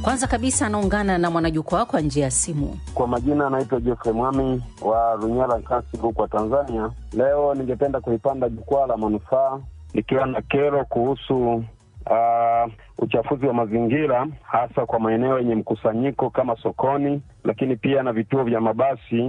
Kwanza kabisa anaungana na mwanajukwaa kwa njia ya simu. Kwa majina anaitwa Jeffrey Mwami wa Runyala Nkasi, Rukwa, Tanzania. Leo ningependa kulipanda jukwaa la manufaa nikiwa na kero kuhusu uh, uchafuzi wa mazingira hasa kwa maeneo yenye mkusanyiko kama sokoni, lakini pia na vituo vya mabasi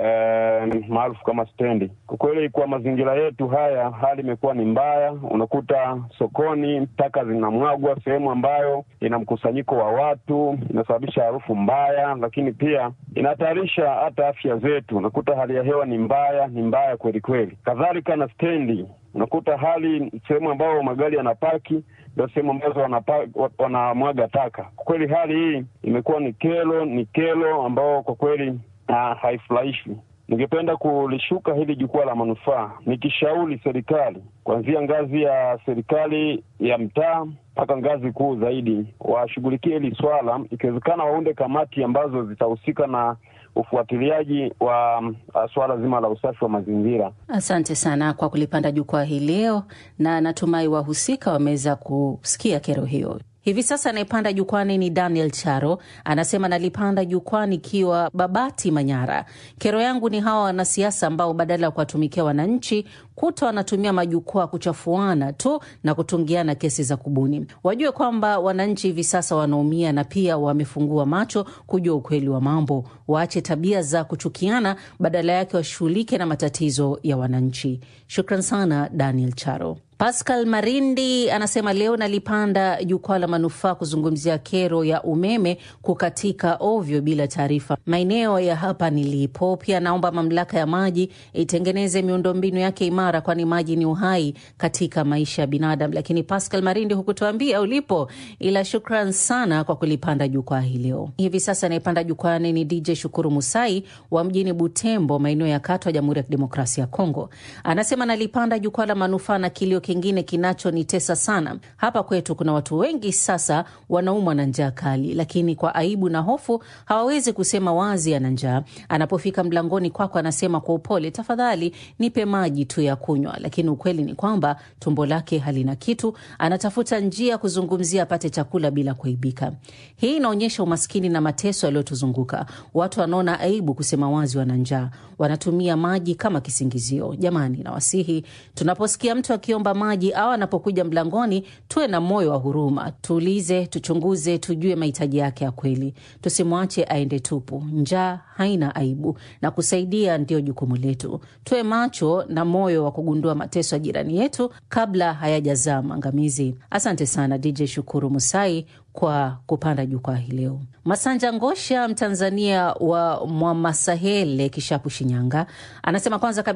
eh, maarufu kama stendi. Kwa kweli, kwa mazingira yetu haya hali imekuwa ni mbaya. Unakuta sokoni taka zinamwagwa sehemu ambayo ina mkusanyiko wa watu, inasababisha harufu mbaya, lakini pia inahatarisha hata afya zetu. Unakuta hali ya hewa ni mbaya, ni mbaya kweli kweli. Kadhalika na stendi, unakuta hali sehemu ambayo magari yanapaki ndio sehemu ambazo wanamwaga taka. Kwa kweli hali hii imekuwa ni kero, ni kero ambao kwa kweli uh, haifurahishi. Ningependa kulishuka hili jukwaa la manufaa nikishauri serikali kuanzia ngazi ya serikali ya mtaa mpaka ngazi kuu zaidi, washughulikie hili swala, ikiwezekana waunde kamati ambazo zitahusika na ufuatiliaji wa uh, swala zima la usafi wa mazingira. Asante sana kwa kulipanda jukwaa hii leo, na natumai wahusika wameweza kusikia kero hiyo. Hivi sasa anayepanda jukwani ni Daniel Charo, anasema nalipanda jukwani ikiwa Babati, Manyara. Kero yangu ni hawa wanasiasa ambao badala ya kuwatumikia wananchi kuta wanatumia majukwaa kuchafuana tu na kutungiana kesi za kubuni. Wajue kwamba wananchi hivi sasa wanaumia na pia wamefungua macho kujua ukweli wa mambo. Waache tabia za kuchukiana, badala yake washughulike na matatizo ya wananchi. Shukran sana Daniel Charo. Pascal Marindi anasema leo nalipanda jukwaa la manufaa kuzungumzia kero ya umeme kukatika ovyo bila taarifa maeneo ya hapa nilipo. Pia naomba mamlaka ya maji itengeneze miundombinu yake imara, kwani maji ni uhai katika maisha ya binadamu. Lakini Pascal Marindi, hukutuambia ulipo, ila shukran sana kwa kulipanda jukwaa hii leo. Hivi sasa anayepanda jukwani ni DJ Shukuru Musai wa mjini Butembo, maeneo ya Katwa, Jamhuri ya Kidemokrasia ya Kongo. Anasema nalipanda jukwaa la manufaa na kilio kingine kinachonitesa sana hapa kwetu, kuna watu wengi sasa wanaumwa na njaa kali, lakini kwa aibu na hofu hawawezi kusema wazi ana njaa. Anapofika mlangoni kwako, anasema kwa upole, tafadhali nipe maji tu ya kunywa, lakini ukweli ni kwamba tumbo lake halina kitu. Anatafuta njia kuzungumzia apate chakula bila kuaibika. Hii inaonyesha umaskini na mateso yaliyotuzunguka. Watu wanaona aibu kusema wazi wana njaa, wanatumia maji kama kisingizio. Jamani, nawasihi tunaposikia mtu akiomba maji au anapokuja mlangoni, tuwe na moyo wa huruma, tuulize, tuchunguze, tujue mahitaji yake ya kweli. Tusimwache aende tupu. Njaa haina aibu na kusaidia ndiyo jukumu letu. Tuwe macho na moyo wa kugundua mateso ya jirani yetu kabla hayajazaa maangamizi. Asante sana DJ Shukuru Musai kwa kupanda jukwaa hii leo. Masanja Ngosha, Mtanzania wa Mwamasahele, Kishapu, Shinyanga, anasema kwanza